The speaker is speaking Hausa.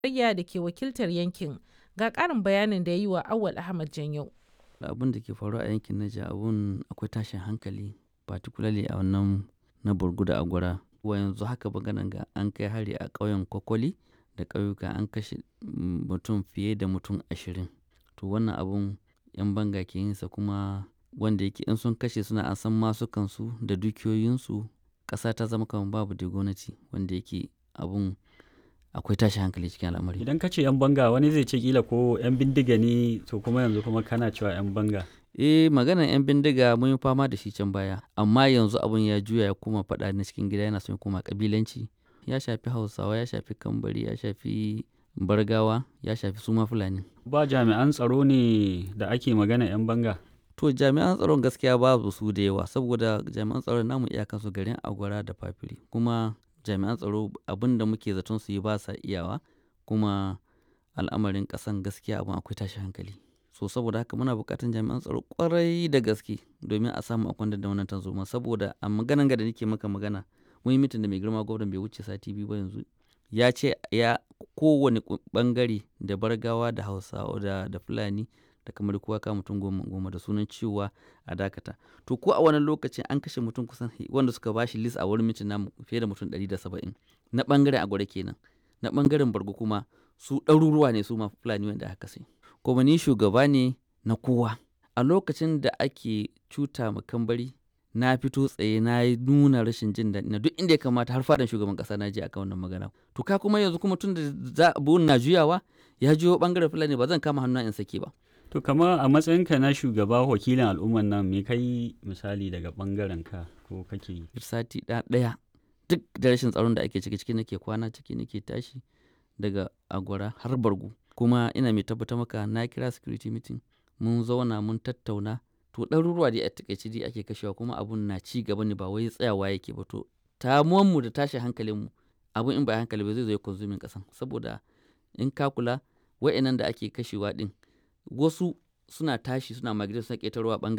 tarayya da ke wakiltar yankin ga ƙarin bayanin da ya yi wa Awal Ahmad Janyau. abin da ke faruwa a yankin Naija abun akwai tashin hankali particularly a wannan na Burgu da Agwara wa yanzu haka maganan ga an kai hari a ƙauyen Kwakwali da ƙauyuka an kashe mutum fiye da mutum ashirin to wannan abun yan banga ke yinsa kuma wanda yake in sun kashe suna an san masukansu da dukiyoyinsu ƙasa ta zama kamar babu da gwamnati wanda yake abun akwai tashi hankali cikin al'amari Idan ka ce 'yan banga wani zai ce kila ko 'yan bindiga ne to kuma yanzu kuma kana cewa 'yan banga. eh maganar 'yan bindiga mun yi fama da shi can baya amma yanzu abun ya juya ya koma faɗa na cikin gida yana son ya koma kabilanci ya shafi hausawa ya shafi kambari ya shafi bargawa ya shafi suma fulani Ba jami'an tsaro ne da ake magana 'yan banga. to jami'an tsaron gaskiya babu su da yawa saboda jami'an tsaron namu iyakansu garin agwara da fafiri kuma jami'an tsaro abin da muke zaton su yi ba sa iyawa kuma al'amarin ƙasan gaskiya abin akwai tashi hankali so saboda haka muna buƙatar jami'an tsaro ƙwarai da gaske domin a samu a kwantar da wannan tarzoma saboda a maganan ga da nake maka magana mun yi mitin da mai girma gwamnan bai wuce sati biyu ba yanzu ya ce ya kowane bangare da bargawa da hausawa da, da fulani da kamar kowa ka mutum goma goma da sunan cewa a dakata to ko a wannan lokacin an kashe mutum kusan wanda suka bashi list a wurin mitin namu fiye da mutum 170 na bangaren agwada kenan na bangaren bargo kuma su ɗaruruwa ne su ma fulani wanda aka kashe kuma ni shugaba ne na kowa a lokacin da ake cuta ma kambari na fito tsaye na yi nuna rashin jin daɗi na duk inda ya kamata har fadan shugaban ƙasa na je akan wannan magana to ka kuma yanzu kuma tun da za na juyawa ya juyo bangaren fulani ba zan kama hannu in sake ba To kama a matsayinka na shugaba wakilin al'umman nan me kai misali daga bangaren ka ko kake yi? sati ɗaya duk da rashin tsaron da ake ciki ciki nake kwana ciki nake tashi daga agwara har bargu kuma ina mai tabbatar maka na kira security meeting mun zauna mun tattauna to ɗaruruwa dai a takaice dai ake kashewa kuma abun na ci gaba ne ba wai tsayawa yake ba to mu da tashin hankalinmu abun in ba hankali ba zai zo ya konsumin kasan saboda in ka kula wa'annan da ake kashewa din wasu suna tashi suna migrate suna ƙetarwa bangare